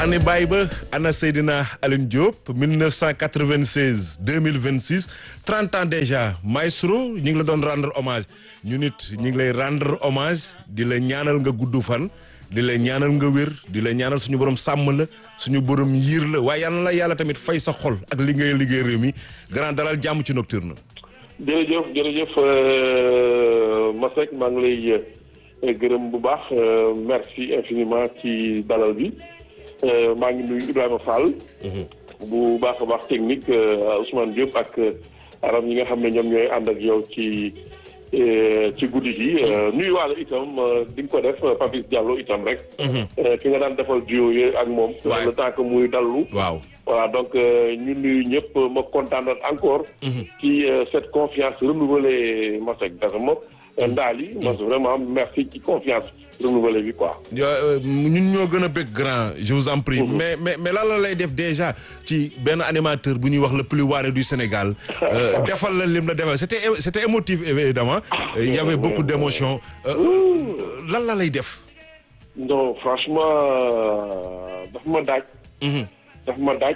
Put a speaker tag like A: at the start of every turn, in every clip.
A: ani bàyyi ba ana Seydina Alioune Diop 1996 2026 30 ans déjà maestro ñu ngi la doon rendre hommage ñu nit ñu ngi lay rendre hommage di la ñaanal nga gudd fan di la ñaanal nga wér di la ñaanal suñu borom sàmm la suñu borom yiir la waaye yal na la yàlla tamit fay sa xol ak li ngay liggéey réew mi grand dalal jàmm ci nocturne.
B: jërëjëf jërëjëf Masek maa ngi lay gërëm bu baax merci infiniment ci dalal bi maa ngi nuyu Ibrahima Fall. bu baax a baax technique Ousmane Diop ak aram ñi nga xam ne ñoom ñooy ànd ak yow ci ci guddi gi nuyu waale itam di nga ko def Papis Diallo itam rek. ki nga daan defal duo yooyu ak moom.
A: waaw
B: le temps que muy dallu.
A: waaw.
B: voilà donc ñu nuyu ñëpp ma kontaan encore. ci cette confiance renouvelée Masek Gassama Ndali. ma vraiment merci ci confiance renouvelée bi quoi.
A: ñun ñoo gën a bëgg grand je vous en prie. mais mais mais lan la lay def déjà ci benn animateur bu ñuy wax le plus waaré du Sénégal. defal la lim la defal c'était c'était émotif évidemment. il y avait beaucoup d'émotions. lan la lay def.
B: non franchement daf ma daaj. daf ma daaj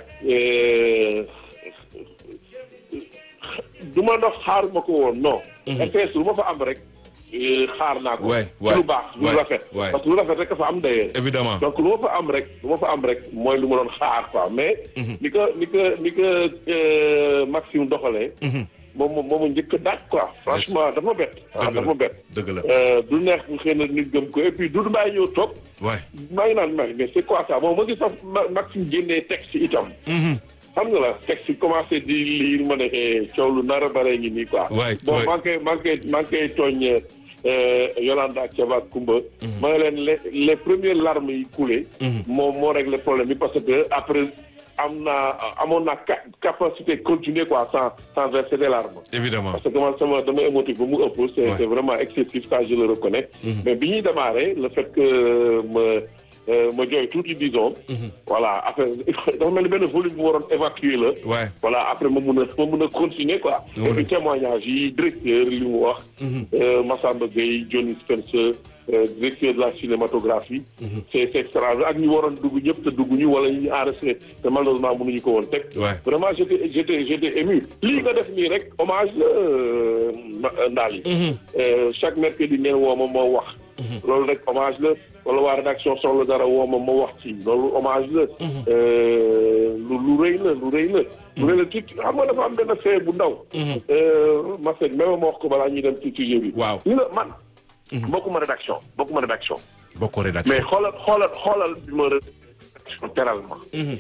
B: du ma dox xaar ma ko woon non. RTS lu ma fa am rek xaar naa ko.
A: waay
B: ci lu baax lu rafet.
A: waay
B: parce que lu rafet rek fa am d'ailleurs.
A: évidemment
B: donc lu ma fa am rek lu ma fa am rek mooy lu ma doon xaar quoi mais. ni ko ni ko ni ko Maxime doxalee. moom moom moom njëkk a daaj quoi franchement dafa ma bett. ah dafa ma bett.
A: dëgg la
B: du neex bu xëy na nit gëm ko et puis Doudou Mbaye ñëw toog.
A: waay
B: maa ngi naan mais mais c'est quoi ça bon ma gis sax Maxime génnee texte itam. xam nga la texte yi commencé di lire ma ne coow lu nar a bare ngi nii quoi.
A: waay
B: bon maa ngi koy maa ngi koy maa ngi koy tooñ Yolanda ak Thiaba Koumba. ma ne leen les les premières larmes yi coulé. moom moo réglé problème bi parce que après am naa amoon naa capacité continuer quoi sans sans verser des larmes.
A: évidemment
B: parce que man sama dama émotif ba mu ëpp. c'est c'est vraiment excessif ça je le reconnais. mais bi ñuy démarrer le fait que ma. ma jooy tuuti disons. voilà après dafa mel ni benn volume bu waroon évacuer la.
A: waay
B: voilà après ma mun a ma mun a continuer quoi. et puis témoignage yi directeur li mu wax. Massamba Gueye Johnny Spencer directeur de la cinématographie. c'est c'est extraordinaire ak ñu waroon dugg ñëpp te dugg ñu wala ñu enregistré te malheureusement mënuñu ko woon teg.
A: waay
B: vraiment j'étais j'étais j'étais ému. lii nga def nii rek hommage la ndaal yi. chaque mercredi ngeen woo ma moo wax. loolu rek hommage la wala waa rédaction soxla dara woo ma ma wax ci loolu hommage la. lu lu rëy la lu rëy la. lu rëy la tuuti xam nga dafa am benn fee bu ndaw. Masek même ma wax ko balaa ñuy dem ci sujet bi.
A: waaw
B: ñu la man. bokkuma rédaction bokkuma rédaction.
A: bokkoo rédaction
B: mais xoolal xoolal xoolal bi ma rédaction teral ma.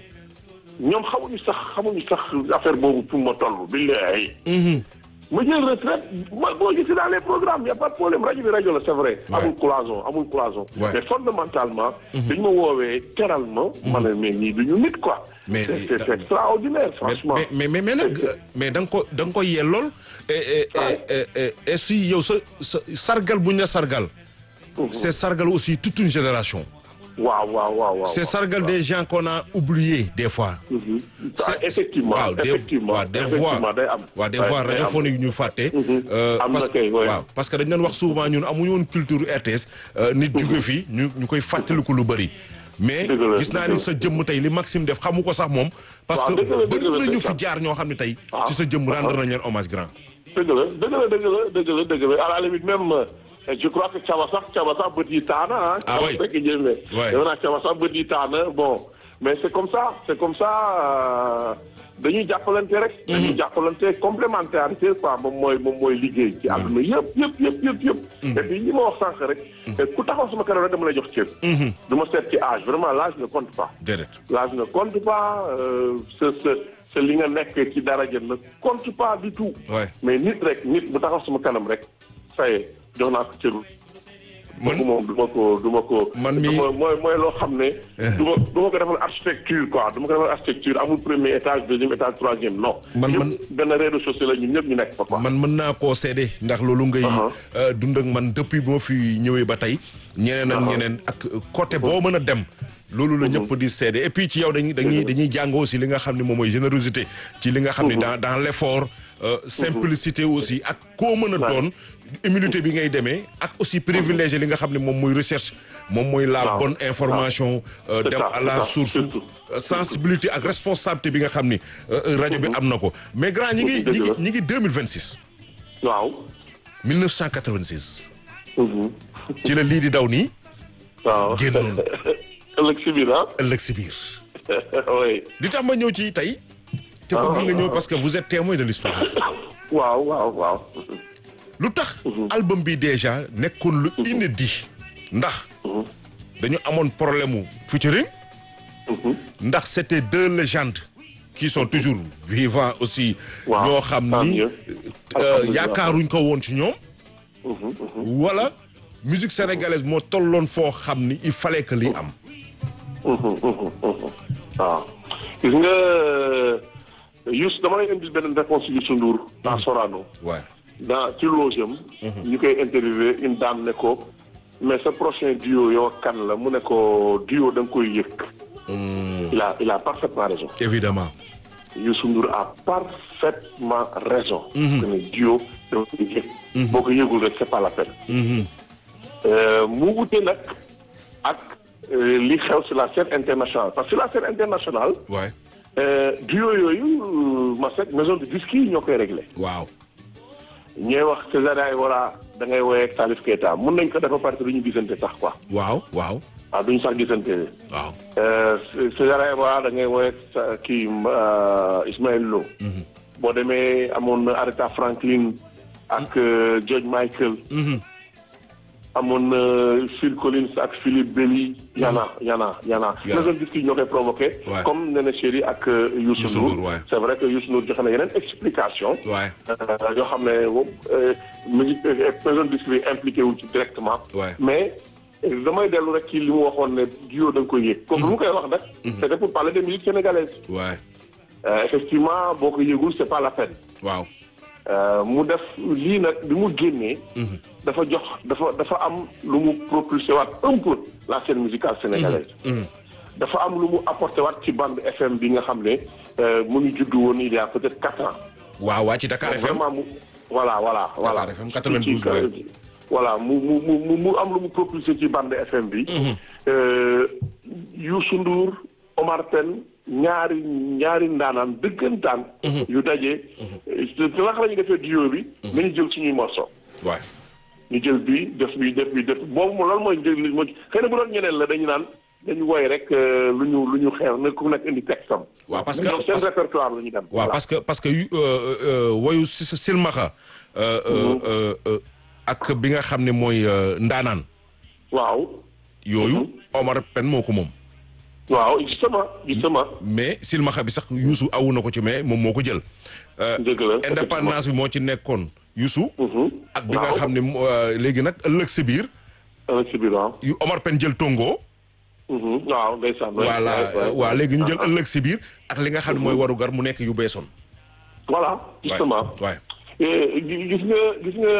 B: ñoom xamuñu sax xamuñu sax affaire boobu pour ma toll billahi. ma jël retraite ma boo gisee dans les programmes y' a pas de problème rajo bi rajo la c'est vrai. amul cloison amul cloison. mais fondamentalement. dañ ma woowee teral ma. ma ne mais ñii du ñu nit quoi.
A: mais
B: c'est c'est extraordinaire franchement.
A: mais mais mais nag mais da nga ko da nga ko yellool. et et et si yow sa sa sargal bu ñu la sargal. c'est sargal aussi toute une génération.
B: waaw waaw waaw waaw.
A: c'est sargal des gens qu'on a oubliés des fois.
B: c'est effectivement
A: waaw des
B: effectivement
A: waaw des voix
B: day am.
A: waaw des voix radiophoniques ñu fàtte.
B: am na
A: parce
B: kay
A: que waaw parce que dañ doon wax souvent ñun amuñu woon culture RTS. nit jóge fii ñu ñu koy fàttaliku lu bëri. mais
B: Dëgg la,
A: gis naa
B: dëgg
A: ni
B: la.
A: sa jëmm tey li Maxime def xamu ko sax moom. parce que
B: waaw, dëgg la, dëgg
A: bëri
B: la,
A: na ñu
B: dëgg
A: fi
B: la.
A: jaar ñoo xam ne tey.
B: waaw.
A: ci sa jëmm rendre nañ leen hommage grand.
B: dëgg la dëgg la dëgg la dëgg la dëgg la à la limite même euh, je crois que Thiaba sax Thiaba sax bët yi taana ah.
A: Ah oui.
B: fekk jëmee.
A: Ouais.
B: defe naa Thiaba sax bët yi taana bon mais c'est comme ça c'est comme ça euh, dañuy jàppalante rek. dañuy jàppalante complémentarité quoi moom mooy moom mooy liggéey ci àdduna yëpp yëpp yëpp yëpp yëpp. et puis li ma wax sànq rek. ku taxaw sama kanam rek dama lay jox cër. du ma seet ci âge vraiment l'âge ne compte pas.
A: déedéet.
B: l'âge ne compte pas euh, ce ce ce li nga nekk ci daraja ne compte pas du tout.
A: Ouais.
B: mais nit rek nit bu taxaw sama kanam rek ça y est jox naa ko cëru.
A: Man-
B: kooku moom du ma ko du ma ko.
A: Man mi-
B: du ma- mooy mooy loo xam ne. du ma du ma ko defal architecture quoi du ma ko defal architecture amul premier étage deuxième étage troisième non.
A: Man-
B: ñëpp
A: man-
B: benn rez-de-chaussée la ñun ñëpp ñu nekk fa quoi.
A: man mën naa koo seede ndax loolu ngay
B: Uh-huh.
A: euh, dund ak man depuis bu ma fi ñëwee ba tey ñeneen ak ñeneen ak côté boo mën a dem loolu la ñëpp di seede et puis ci yow dañuy dañuy dañuy jàng aussi li nga xam ne moom mooy générosité ci li nga xam ne dans dans l'effort euh, simplicité aussi ak koo mën a doon immunité bi ngay demee ak aussi privilégié li nga xam ne moom mooy recherche moom mooy la
B: Waaw.
A: bonne information euh,
B: C'est
A: dem
B: ça,
A: à
B: c'est
A: la
B: ça,
A: source
B: surtout.
A: euh, sensibilité ak responsabilité bi nga xam ni euh, euh, rajo bi am na ko mais grand ñi ngi ñi ngi ñi ngi 2026
B: waaw.
A: 1986
B: Mhm.
A: ci la lii di daw nii
B: waaw.
A: génnoon
B: ëllëg si biir ah.
A: ëllëg si biir
B: oui.
A: li tax ma ñëw ci tey te bëgg nga ñëw parce que vous êtes témoin de l'histoire
B: waaw waaw waaw.
A: lu tax album bi déjà nekkoon lu inédit ndax dañu amoon problème mu featuring ndax c'était deux légendes qui sont toujours vivants aussi
B: Waaw,
A: ñoo xam
B: tant
A: ni
B: mieux.
A: euh,
B: Alhamdulillah.
A: yaakaaruñ ko woon ci ñoom wala musique sénégalaise moo tolloon foo xam ni il fallait que lii am
B: waaw. gis nga Youssou dama lay indil benn réponse Youssou Ndour dans Sorano.
A: waaw
B: dans ci loge am. ñu koy interviewé une dame ne ko mais sa prochain duo yow ak kan la mu ne ko duo da nga koy yëg. il a il a parfaitement raison.
A: évidemment
B: Youssou Ndour a parfaitement raison. que ne duo da nga koy yëg. boo ko yëgul rek c'est pas la peine. Euh, mu wute nag ak euh, li xew sur la scène internationale parce que sur la scène internationale
A: waay
B: euh, duo yooyu ma sek maison de disque yi ñoo koy réglé.
A: waaw
B: ñooy wax César Aïwara da ngay woowee ak Salif Keita mun nañ ko def ba pare te du ñu gisante sax quoi
A: waaw waaw
B: waaw duñu sax gisante
A: waaw
B: Euh, César Aïwara da ngay woowee ak sa- kii euh, Ismaël Lo boo demee amoon na Aretha Franklin ak euh, George Michael amoon na Phil Collins ak Philippe Belly yana yana yana
A: Yana.
B: maison de disque yi ñoo koy provoqué
A: Ouais.
B: comme Néné Chéri ak euh, Youssou
A: Youssou
B: Ndour
A: Ndour, ouais.
B: c'est vrai que Youssou Ndour joxe na yeneen explication
A: waay
B: Euh, yoo xam ne moom musique maison de disque bi impliqué wu ci directement.
A: Ouais.
B: mais euh, damay dellu rek ci li mu waxoon ne duo da nga koy yëg. comme lu mu koy wax nag. c'était pour parler de musique sénégalaise.
A: waay
B: Euh, effectivement boo ko yëgul c'est pas la peine.
A: waaw
B: Euh, mu def lii nag bi mu génnee. dafa jox dafa dafa am lu mu propulsé waat un peu la scène musicale sénégalaise. dafa am lu mu apporté waat ci bande FM bi nga xam ne euh, mu ngi juddu woon il y a peut-être quatre ans.
A: waaw waa ci Dakar FM
B: vraiment mu voilà voilà voilà
A: FM 92
B: Ci- ci- voilà mu mu mu mu mu am lu mu propulsé ci bande FM bi. Euh, Youssou Ndour Omar Pène ñaari ñaari ndaanaan dëggantaan. yu daje. te te naka la ñuy defee duo bi. nañu jël suñuy morceau.
A: waay
B: ñu jël bii def bii def bii def boobu moom lan mooy njëriñ li moo ci xëy na bu doon ñeneen la dañu naan dañu woy rek euh, lu ñu lu ñu xeex na ku nekk indi texte am.
A: waaw parce que
B: ñoom seen répertoire la ñu dem.
A: waaw
B: voilà.
A: parce que parce que yu euh, euh, woyu si silmaxa euh, euh, euh, euh, ak bi nga xam ne mooy euh, ndaanaan
B: waaw.
A: yooyu Omar Pène moo ko moom
B: waaw justement justement.
A: mais silmaxa bi sax Youssou awu na ko ci mais moom moo ko jël Euh,
B: dëgg la
A: indépendance bi moo ci nekkoon Youssou
B: Mhm.
A: ak bi nga
B: waaw.
A: xam ne mo- euh, léegi nag ëllëg si biir
B: avec si biir waaw.
A: yu Omar Pène jël tongo
B: Mhm. waaw ndeysaan.
A: voilà waaw léegi ñu jël ëllëg si biir ak li nga xam ne mooy warugar mu nekk yu beesoon
B: voilà justement.
A: waay
B: Eh, gi- gis nga gis nga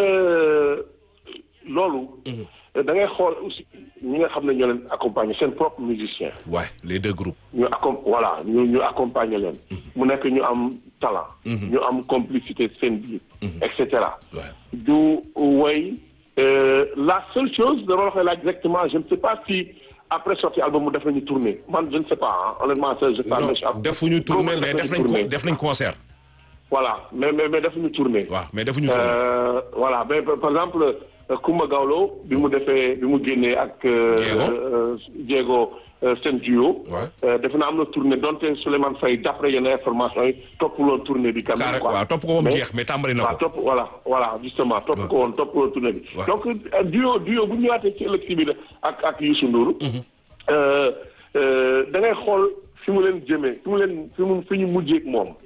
B: loolu. da ngay xool aussi ñi nga xam ne ñoo leen accompagner seen propre musicien.
A: waay les deux groupes
B: ñu accom voilà ñu ñu accompagner leen. mu nekk ñu am talent. ñu am complicité seen biir. et cetera.
A: waay
B: du woy euh, la seule chose dama la koy laaj directement je ne sais pas si après sortie album mu def nañu tournée man je ne sais pas hein, honnêtement ça je
A: non
B: parle
A: defuñu tournée mais def nañ ko def nañ concert
B: voilà mais mais mais defuñu tournée.
A: waaw mais defuñu tournée
B: Euh, voilà mais par par exemple euh, Kumba Gawlo bi mu defee bi mu génnee ak. euh,
A: Diego.
B: euh, Diego euh, seen duo.
A: Ouais.
B: Euh, defe naa am na tournée donte Souleymane Faye d'après yenn information yi toppuloon tournée bi. quand même
A: carré
B: quoi.
A: waaw topp ko moom
B: Mais-
A: jeex mais tàmbali na
B: waaw
A: ko
B: topp voilà voilà justement topp ko woon topp ko woon tournée bi.
A: Ouais.
B: donc euh, duo duo bu ñu ñëwaatee ci ëllëg si biir ak ak Youssou Ndour. euh, euh, da ngay xool fi mu leen jëmee fi mu leen fi mu fi ñu mujjee ak moom.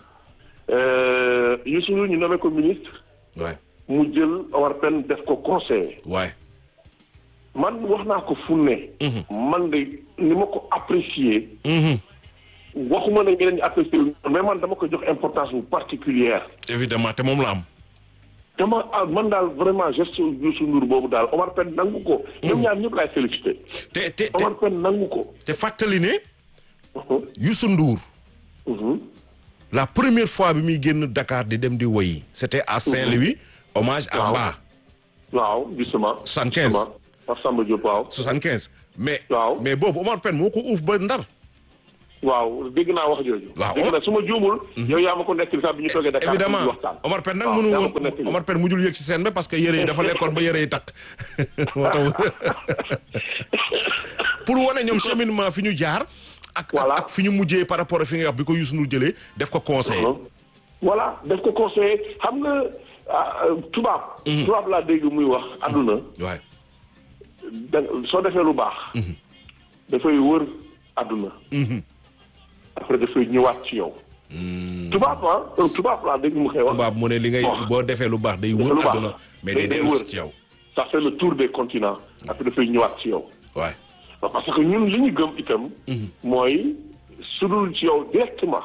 B: Euh, Youssou Ndour ñu nommé ko ministre
A: waay
B: mu jël Omar Pène def ko conseiller
A: waay
B: man wax naa ko fu ne. man de ni ma ko apprécier. waxuma ne ñeneen ñi apprécier wu mais man dama ko jox importance bu particulière
A: évidemment te moom la am
B: dama ah man daal vraiment geste Youssou Ndour boobu daal Omar Pène nangu ko. ñoom ñaar ñëpp laay félicité.
A: te te te
B: Omar Pène nangu ko.
A: te fàttali ne
B: Mhm,
A: Youssou Ndour
B: mhm.
A: la première fois bi muy génn Dakar di dem di woyi c'était à Saint-Louis hommage à
B: Waaw.
A: Mba
B: waaw justement.
A: 75.
B: justement Pape Samba Diop waaw.
A: 75 mais.
B: Waaw.
A: mais boobu Omar Pène moo ko uuf ba ndar.
B: waaw dégg naa wax jooju.
A: Waaw.
B: dégg naa su ma juumul. yow yaa ma ko nettali sax bi ñu toogee Dakar.
A: évidemment
B: di waxtaan.
A: Omar Pène nag
B: waaw,
A: mënu
B: yaa ma
A: woon
B: ko nettali.
A: Omar Pène mujjul yëg si scène ba parce que yére yi dafa lekkoon ba yére yi takk moo tax pour wane ñoom cheminement fi ñu jaar. ak
B: Voilà.
A: ak fi ñu mujjee par rapport ak fi nga wax bi ko Youssou Ndour jëlee def ko conseiller.
B: voilà daf ko conseillé xam nga ah, euh, tubaab. tubaab laa dégg muy wax àdduna.
A: waay
B: da soo defee lu baax. dafay wër àdduna. après dafay ñëwaat ci yow. tubaab ah euh, tubaab laa dégg mu koy wax.
A: tubaab mu ne li ngay
B: Bon.
A: boo defee lu baax day
B: Defee
A: wër
B: lu baax.
A: àdduna mais
B: Day-
A: day
B: day
A: dellu
B: wër.
A: ci yow.
B: ça fait le tour des continents. après dafay ñëwaat ci yow.
A: waay
B: parce que ñun li ñu gëm itam. mooy sudul ci yow directement.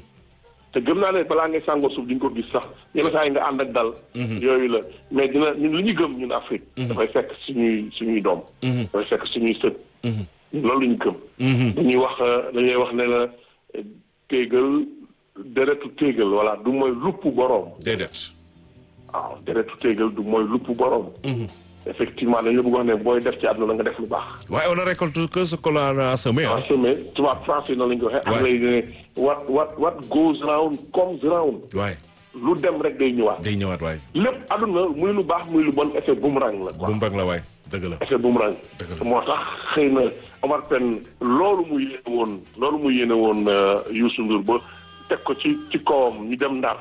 B: te gëm naa ne balaa ngay sàngoo suuf di nga ko gis sax yenn saa yi nga ànd ak dal. yooyu la mais dina ñun li ñu gëm ñun Afrique. dafay fekk suñuy suñuy doom. dafay fekk suñuy sët. ñun loolu la ñu gëm. dañuy wax euh, dañuy wax ne la euh, téegal deretu téegal voilà du mooy lupp boroom.
A: déedéet.
B: waaw deretu téegal du mooy lupp boroom. effectivement dañu la bëgg wax ne booy def ci àdduna nga def lu baax.
A: waaye on ne récolte que ce que l'on a semé ah.
B: en semé tubaab français noonu la ñu ko waxee.
A: Ouais.
B: anglais yi ne what what what goes round comes round.
A: waay
B: lu dem rek day ñëwaat.
A: day ñëwaat waay.
B: lépp àdduna muy lu baax muy lu bon effet boomerang la quoi.
A: bu mbag la waay dëgg la.
B: effet boomerang.
A: Dëgg la.
B: moo tax xëy na Omar Pène loolu mu yéene woon loolu mu yéene woon euh, Youssou Ndour ba teg ko ci ci kawam ñu dem ndar.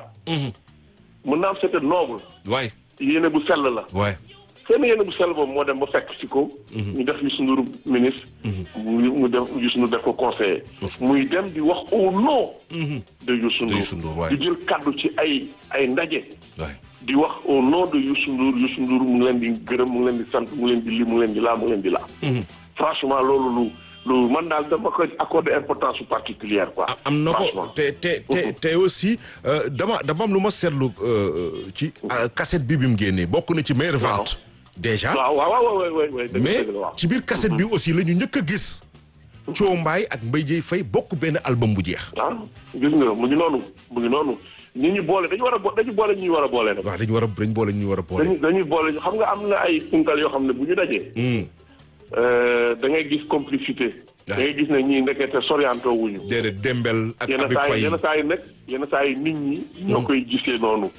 B: mën naa am c'était noble.
A: waay
B: yéene bu sell la.
A: waay.
B: seen yéene bu sell boobu moo dem ba fekk ci ko. ñu def Youssou Ndour ministre. mu mu def Youssou Ndour def ko conseiller. muy dem di wax au nom. de Youssou
A: De Youssou Ndour,
B: Ndour
A: waay.
B: di jël kaddu ci ay ay ndaje.
A: waay.
B: di wax au nom de Youssou Ndour Youssou Ndour mu ngi leen di gërëm mu ngi leen di sant mu ngi leen di li mu ngi leen di laa mu ngi leen di laa. franchement loolu lu lu man daal dama ko accordé importance particulière quoi.
A: am na ko
B: franchement.
A: te te te te aussi euh, dama dama am lu ma seetlu euh, ci euh, cassette bi bi mu génnee bokk na ci meilleure
B: Waaw.
A: vente. déjà
B: waaw waaw waaw waaw waaw waaw dëgg
A: mais
B: dëgg la waaw.
A: ci biir cassette bi aussi la ñu njëkk a gis. Thio Mbaye ak Mbaye Dieye Faye bokk benn album bu jeex.
B: ah gis nga mu ngi noonu mu ngi noonu ñi ñu boole dañu war a bo dañu boole ñi ñu war a boole nag.
A: waaw dañu war a dañu boole ñu war a boole.
B: dañuy dañuy boole xam nga am na ay punkal yoo xam ne bu ñu dajee.
A: Hmm,
B: da ngay gis complicité. da
A: Ouais.
B: ngay gis ne ñii ndekete sorianto wuñu.
A: déedéet Dembel ak
B: yenn
A: Habib
B: saa yi
A: Faye.
B: yenn saa yi nag yenn saa yi nit ñi. ñoo koy gisee noonu.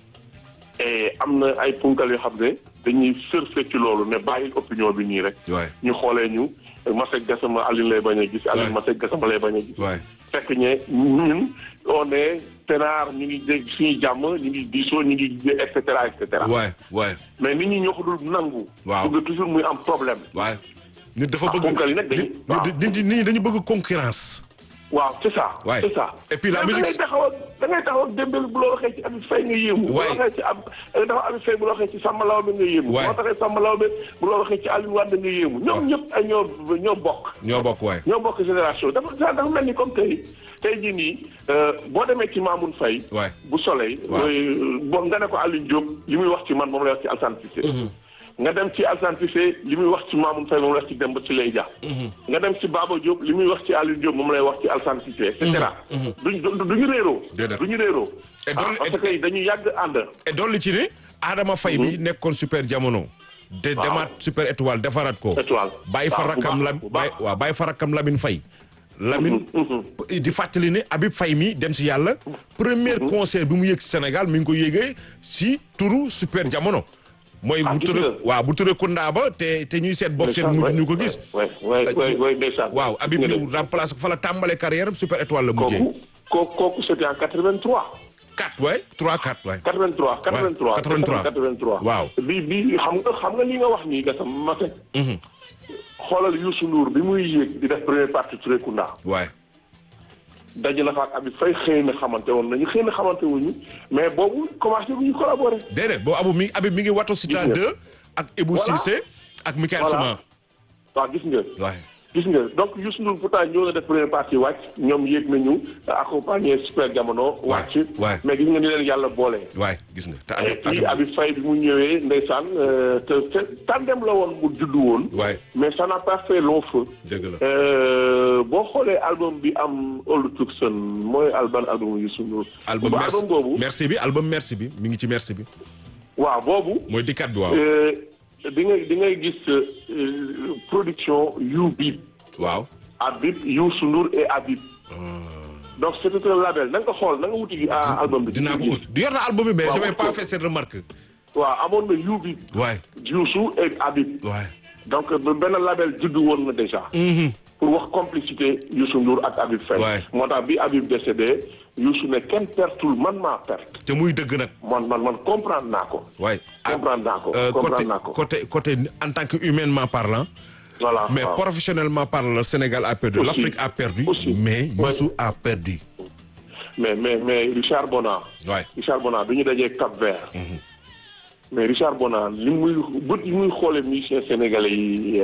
B: et am na ay punkal yoo xam ne dañuy surfe ci loolu ne bàyyi opinion bi nii rek.
A: waay
B: ñu xoolee ñu Masek Gassama Aline lay bañ a gis. Aline
A: Ouais.
B: Masek Gassama lay bañ a gis.
A: waay
B: fekk ñe ñun on est pénard ñu ngi dégg suñuy jàmm ñu ngi diisoo ñu ngi et cetera et cetera.
A: waay waay
B: mais nit ñi ñoo ko dul nangu.
A: Waaw.
B: bëgg toujours muy am problème.
A: waay. nit dafa
B: Ah,
A: bëgg
B: ponkal yi nag dañuy-
A: nit
B: waaw.
A: nit nit ñi dañu bëgg concurrence.
B: waaw c'est ça.
A: Ouais.
B: c'est ça.
A: Et puis la
B: Mais
A: musique-
B: da ngay taxaw ak da ngay taxaw ak Dembélé bu la waxee ci Habib Faye nga yéemu. bu
A: Ouais.
B: la waxee ci ab dafa Habib Faye bu la waxee ci Samba Laobé nga yéemu.
A: Ouais.
B: boo taxee Samba Laobé bu la waxee ci Aliou Wade nga yéemu. ñoom
A: Ouais.
B: ñëpp ay ñoo ñoo bokk.
A: ñoo bokk waay.
B: ñoo bokk génération dafa dafa mel ni comme tey tey jii nii euh, boo demee ci Mamoun Faye
A: Ouais.
B: bu Soleil.
A: Waaw.
B: euh, bo nga ne ko Aliou Diop li muy wax ci man moom lay wax ci Alassane Cissé. nga dem ci Alassane Cissé li muy wax ci Mamoun Faye moom lay wax ci Demba Ciré Dia. nga dem ci Baba Diop li muy wax ci Aliou Diop moom lay wax ci Alassane Cissé et cetera. duñ du duñu réeroo.
A: Déedéet.
B: duñu réeroo.
A: Et
B: Ah,
A: doon-
B: parce
A: et-
B: que dañu yàgg ànd.
A: et dolli ci ne Adama Faye bi nekkoon super jamono. de
B: Waaw.
A: demaat super étoile defaraat ko.
B: Étoile.
A: bàyyi fa
B: waaw, bu
A: rakkam
B: baax,
A: lam
B: bu baax.
A: bàyyi waaw bàyyi fa rakkam Lamine Faye. Lamine di fàttali ne Habib Faye mi dem si yàlla. premier concert bi mu yëg si Sénégal mi ngi ko yëgee si turu super jamono. mooy
B: Ah,
A: bu
B: gis
A: turee
B: nga.
A: waaw bu turee Kounda ba te te ñuy seet bopp seen mujj ñu ko gis.
B: Ouais, ouais, ouais, ouais, ndeysaan.
A: waaw Habib
B: Nga
A: ñu
B: def.
A: remplacé ko fa la tàmbalee carrière am super étoile la mujjee.
B: kooku kooku kooku c'était en 83.
A: 4 waay 3 4 waay.
B: 83 83
A: 83.
B: 83
A: Waaw.
B: bi bi xam nga xam nga li nga wax nii gasam ma fekk xoolal Youssou Ndour bi muy yéeg di def première partie Touré Kunda
A: waay
B: daje na fa ak Habib Faye xëy na xamante woon nañu xëy na xamante wuñu mais boobu commencé bu ñu collaborer
A: déedéet boobu abu mi Habib mi ngi Wato Sita
B: Gis nga.
A: 2 ak Ebou
B: Voilà.
A: Cissé ak Michael
B: Voilà.
A: Souma.
B: waaw gis nga
A: waay
B: gis nga donc Youssou Ndour pourtant ñëw na def première partie wàcc ñoom yéeg nañu accompagner super jamono wàcc
A: waay.
B: mais gis nga ni leen yàlla boole
A: waay gis nga te
B: et
A: Habib
B: puis Habib Faye bi mu ñëwee ndeysaan euh, te te tandem la woon bu juddu woon
A: waay
B: mais ça n'a pas fait long feu
A: dëgg la
B: Euh, boo xoolee album bi am Old Tucson mooy album album Youssou Ndour.
A: album
B: bu
A: merci
B: album boobu
A: merci bi album merci bi mi ngi ci merci bi.
B: waaw boobu.
A: mooy dikkat bi waaw.
B: di ngay di ngay gis production yu bib
A: waaw.
B: Habib Youssou Ndour et Habib. donc c'était un label na nga ko xool na nga wuti album bi.
A: dinaa ko ut di yor na album bi mais j'avais pas fait cette remarque.
B: waaw amoon na yu bib.
A: waay.
B: Youssou et Habib.
A: waay.
B: donc benn label juddu woon na déjà. pour wax complicité Youssou Ndour ak Habib Faye.
A: waay.
B: moo tax bi Habib décédé Youssou ne kenn pertul man maa perte.
A: te muy dëgg nag.
B: man man man comprendre naa ko.
A: waay.
B: comprendre naa ko
A: Euh, côté
B: comprendre naa ko.
A: côté côté en tant que humainement parlant.
B: voilà
A: mais
B: waaw.
A: professionnellement parlant le Sénégal a perdu.
B: Aussi.
A: l'Afrique a perdu.
B: Aussi.
A: mais
B: Ouais.
A: Youssou a perdu.
B: mais mais mais Richard Bona.
A: waay.
B: Richard Bona bi ñu dajee Cap Vert. mais Richard Bona li muy bët yi muy xoolee musicien sénégalais yi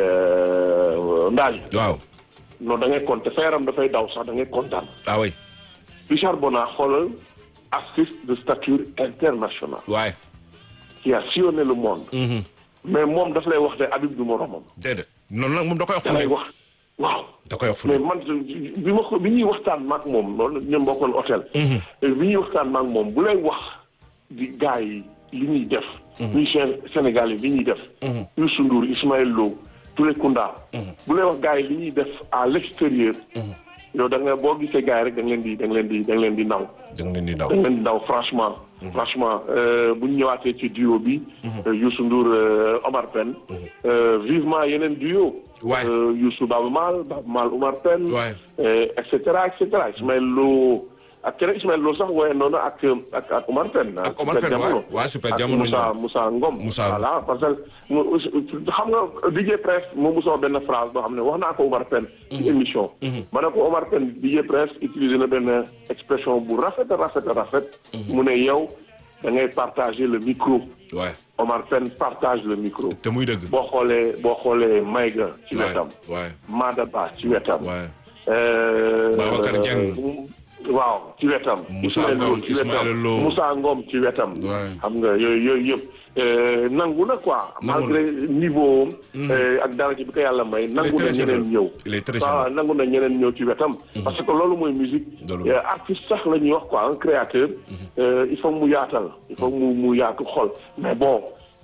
B: ndaaj.
A: waaw.
B: non da ngay compter sa yaram dafay daw sax da ngay kontaan.
A: ah oui.
B: Richard Bona xoolal artiste de stature internationale.
A: waay.
B: qui a sillonné le monde. mais moom daf lay wax ne Habib du moromam.
A: déedéet noonu nag moom da koy wax
B: da
A: fu
B: lay
A: ne.
B: wax waaw.
A: da koy wax fu
B: mais
A: ne.
B: man bi ma ko bi ñuy waxtaan maak moom loolu ñoom bokkoon hôtel. bi ñuy waxtaan maak moom bu lay wax di gars yi li ñuy def. musicien Sénégal yi li ñuy def. Youssou Ndour Ismaël Lo Touré Kunda. bu lay wax gars yi li ñuy def à l'extérieur. yow da nga boo gisee gars yi rek da nga leen di da nga leen di da nga leen di naw.
A: da nga leen di daw.
B: da nga leen di naw franchement. franchement euh, bu ñu ñëwaatee ci duo bi. euh, Youssou Ndour euh, Omar Pène. euh, vivement yeneen duo.
A: Ouais.
B: Euh, Youssou Baba Mal Baba Mal Omar Pène.
A: Ouais.
B: euh, et cetera et cetera Ismaël Lo ak keneen Ismaël Lo sax woye noonu ak ak ak Omar Pène.
A: Ak Omar
B: Super
A: Pène,
B: Jamono.
A: ouais. Ouais, Super
B: Ak
A: Jamono
B: Moussa
A: ñoom.
B: Moussa Ngom.
A: Moussa.
B: voilà parce que mu xam nga DJ Prince moom mosoo benn phrase boo xam ne wax naa ko Omar Pène. ci émission. ma ne ko Omar Pène DJ Prince utilisé na benn expression bu rafet a rafet a rafet. mu ne yow da ngay partager le micro.
A: waay.
B: Omar Pène partage le micro.
A: te muy dëgg.
B: boo xoolee boo xoolee Maïga ci
A: waay
B: wetam.
A: waay
B: Madaba ci wetam.
A: waay.
B: Euh,
A: Babacar Dieng.
B: waaw ci wetam.
A: Moussa
B: Ismaël
A: Ngom,
B: Lo ci
A: Ismaël
B: wetam.
A: Lo.
B: Moussa Ngom ci wetam.
A: Ouais.
B: xam nga yooyu yooyu yëpp euh, nangu na quoi.
A: Nangu na.
B: malgré niveau am. euh, ak dara ci bi ko yàlla may. nangu na
A: très
B: ñeneen
A: généreux.
B: ñëw.
A: Il est très
B: waaw
A: généreux.
B: nangu na ñeneen ñëw ci wetam. parce que loolu mooy musique.
A: Loolu.
B: Euh, artiste sax la ñuy wax quoi un créateur. euh, il faut mu yaatal. il faut mu mu yaatu xol mais bon.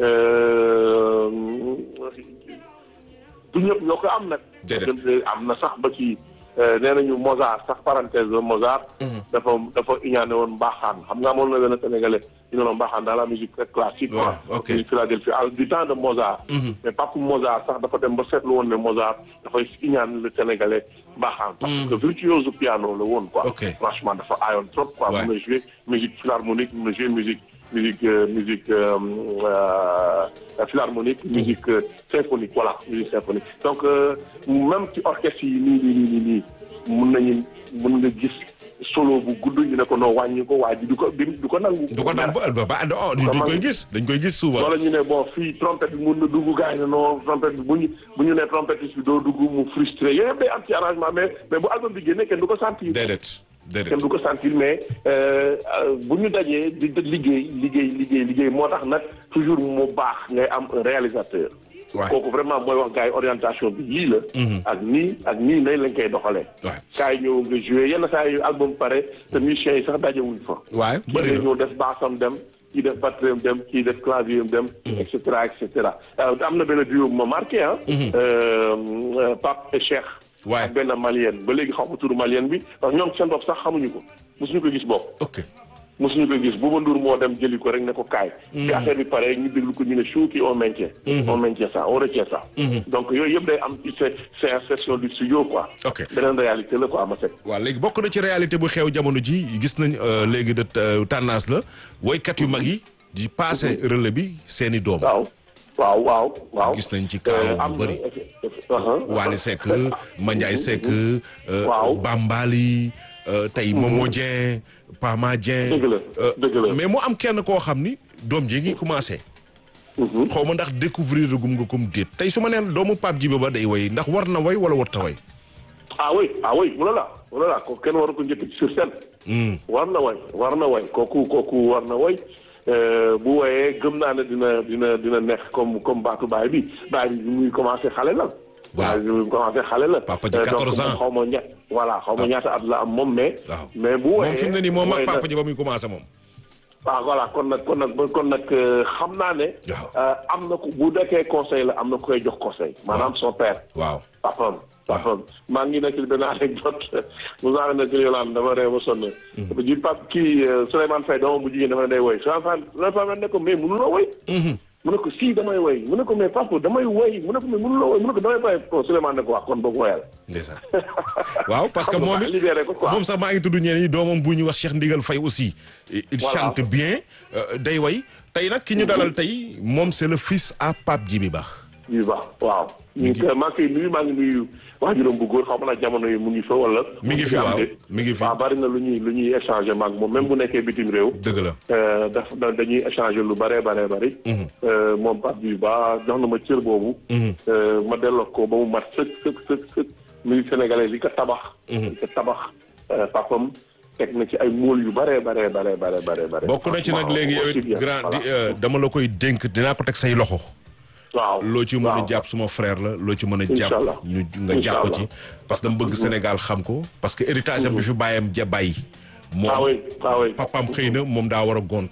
B: euh, du ñëpp ñoo ko am nag.
A: Déedéet.
B: am na sax ba ci nee nañu Mozart sax parenthèse la Mozart. dafa dafa iñaane woon mbaaxaan xam nga amoon na benn sénégalais ñu ne la mbaaxaan dans la musique très classique.
A: Ouais,
B: quoi.
A: ok.
B: musique Philadelphie al du temps de Mozart. mais Pape Mozart sax dafa dem ba seetlu woon ne Mozart dafay iñaan le sénégalais mbaaxaan. parce que virtuose piano la woon quoi.
A: Ok.
B: franchement dafa aayoon trop quoi.
A: Ouais.
B: mun na jouer musique philharmonique mun na jouer musique musique euh, musique euh, euh, philharmonique musique euh, symphonique voilà musique symphonique donc euh, même ci orchestre yi nii nii nii nii nii mun nañu mun nga gis solo bu gudd ñu ne ko noo wàññi ko waa ji du ko du ko nangu.
A: du ko naan ba ba ba oh
B: Comment-
A: dañ koy gis dañ koy gis souvent.
B: wala ñu ne bon fii trompette bi mun na dugg gars yi ne non trompette bi bu ñu bu ñu ne trompettiste bi doo dugg mu frustré yooyu yëpp day am ci arrangement mais mais bu album bi génnee kenn du ko sentir.
A: déedéet déedéet.
B: kenn du ko sentir mais euh, euh, bu ñu dajee di di liggéey liggéey liggéey liggéey moo tax nag toujours mu baax ngay am un réalisateur.
A: Ouais.
B: kooku vraiment mooy wax gars yi orientation bi yii la. ak nii ak nii nay lañ koy doxalee.
A: Ouais.
B: kaay ñëw nga joué yenn saa yu album pare te musiciens yi sax dajewuñ fa.
A: waay bëri
B: kii
A: na
B: ñëw def bassam dem kii def batterie am dem kii def clavier am dem. et cetera et cetera Euh, am na benn duo bu ma marqué ah. Euh, euh, Pape et Cheikh.
A: Ouais.
B: ak benn malienne ba léegi xaw ma turu malienne bi ndax ñoom seen bopp sax xamuñu ko mosuñu ko gis bopp.
A: ok
B: mosuñu ko gis Bouba Ndour moo dem jëli ko rek ne ko kaay. bi affaire bi pare ñu déglu ko ñu ne chouki on maintient. on maintient ça on retient ça. donc yooyu yëpp day am ci c'est c'est insertion du studio quoi.
A: Ok.
B: beneen réalité la quoi ma sekk.
A: waaw léegi bokk na ci réalité bu xew jamono ji gis nañ euh, léegi de euh, tendance la woykat yu mag yi di passé relais bi seeni doom.
B: waaw waaw waaw waaw.
A: Gis nañ ci kaaw bu
B: am na
A: bëri.
B: eff- eff- uh-huh.
A: Wally Seck Mandiaye Seck euh,
B: Waaw.
A: Bambali euh, tey Momo Dieng Pama Dieng
B: Dëgg la,
A: euh,
B: dëgg la.
A: mais mu am kenn koo xam ni doom ji ngi commencé xaw ma ndax découvrir gum nga comme déet tey su ma neen doomu Pape Djiba ba day way ndax war na way wala warta way
B: ah oui ah oui wala wala ko kenn waru ko njëkk ci sur scène. war na way war na way kooku kooku war na way Euh, bu woyee gëm naa ne dina dina dina neex comme comme baatu baay bi baay bi bi muy commencé xale la.
A: Waaw.
B: baay bi muy commencé xale la.
A: Papa ji
B: Euh,
A: 14
B: donc
A: ans.
B: xaw ma ña voilà xaw ma ñaata at la am moom mais.
A: waaw
B: mais bu woyee
A: moom fi mu ne nii moom
B: woy
A: ak
B: na-
A: Papa Djiba muy commencé moom
B: waaw voilà kon nag kon nag kon nag xam naa ne. am na ko bu dekkee conseil la am na koy jox conseil. maanaam son père.
A: waaw
B: papam papam maa ngi nekk benn anecdote mu saa ne ci Yolande dama ree ba sonn. ji pap kii Souleymane Faye doomam bu jigéen dafa ne day woy Souleymane Faye ne ko mais mënuloo woy. mu ne ko si damay woy mu ne ko mais papa damay woy mu ne ko mais mënuloo woy mu ne ko damay bàyyi ko Souleymane ne ko wax kon boog woyal.
A: ndeysaan waaw parce que moom it
B: libéré ko quoi
A: moom sax maa ngi tudd ñeneen ñi doomam bu ñu wax Cheikh Ndigal Faye aussi. il chante bien day way tey nag ki ñu dalal tey moom c'est le fils à Pape Djibi Ba.
B: Djibi Ba waaw. ñu ngi maa ngi koy nuyu maa ngi nuyu waajuram bu góor xam naa jamono yi mu ngi fa wala.
A: mi ngi fi waaw mi ngi fi
B: waaw bari na lu ñuy lu ñuy échanger maag moom même bu nekkee bitim réew.
A: dëgg la.
B: daf dañuy échanger lu bare bare bari. moom Pape Djibi Ba jox na ma cër boobu. ma delloo ko ba mu mat sëkk sëkk sëkk sëkk musique sénégalaise yi ko tabax. yi ko tabax papam teg na ci ay mool yu bare bare bare bare bare bare.
A: bokk na ci nag léegi yow it grand dama la koy dénk dinaa ko teg say loxo.
B: waaw
A: loo ci mën a jàpp suma frère la loo ci mën a jàpp ñu nga jàpp ci parce que dama bëgg Sénégal xam ko parce que héritage am bi fi bàyyam ja bàyyi moom papaam xëy na moom daa war a gont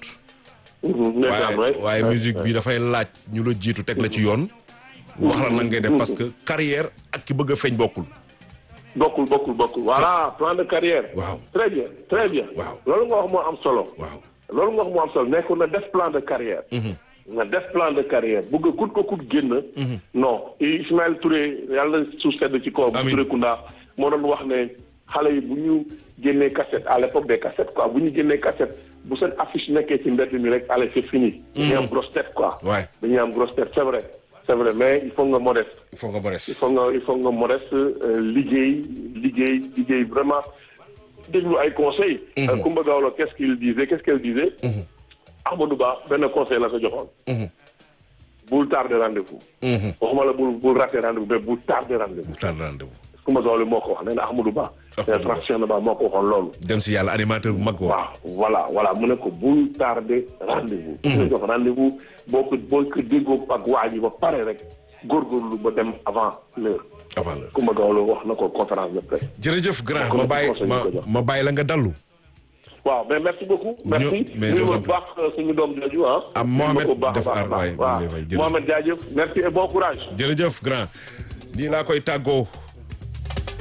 A: waaye waaye musique bi dafay laaj ñu la jiitu teg la ci yoon wax la nan ngay def parce que carrière ak ki bëgg a feeñ bokkul
B: bokkul bokkul bokkul voilà plan de carrière
A: waaw
B: très bien très bien
A: waaw
B: loolu nga wax moo am solo
A: waaw
B: loolu nga wax moo am solo nekkul na def plan de carrière nga def plan de carrière bëgg kut ko kut génn. non Ismaël Touré yàlla suuf sedd ci kaw.
A: amiin
B: Touré Kunda moo doon wax ne xale yi bu ñu génnee cassette à l'époque des cassettes quoi bu ñu génnee cassette bu seen affiche nekkee ci mbedd mi rek allez c'est fini. dañuy am grosse tête quoi.
A: waay
B: dañuy am grosse tête c'est vrai. c'est vrai mais il faut nga modeste.
A: il faut nga modeste.
B: il faut nga il faut nga modeste liggéey liggéey liggéey vraiment déglu ay conseils. Coumba Gawlo qu'est-ce qu'il disait qu'est-ce qu'elle disait. Amadou Ba benn conseil la ko joxoon. bul tardé rendez-vous. waxuma la bul bul raté rendez-vous mais bul tardé rendez-vous.
A: bul tardé rendez-vous.
B: Coumba Gawlo moo ko wax nee na Amadou Ba. nee na Cheikh Ba moo ko waxoon loolu.
A: dem si yàlla animateur bu mag
B: waaw voilà voilà mu ne ko bul tardé rendez-vous. mu jox rendez-vous boo ko boo ko déggoo ak waa ji ba pare rek góorgóorlu ba dem avant l'heure.
A: avant l'heure
B: Coumba Gawlo wax na ko conférence de presse.
A: jërëjëf grand ma bàyyi ma ma bàyyi la nga dallu.
B: waaw mais merci beaucoup. merci
A: mais
B: ñu ma baax suñu doom jooju ah.
A: ah Mohamed def aar waay
B: waaw Mohamed jaajëf merci et bon courage.
A: jërëjëf grand nii laa koy tàggoo.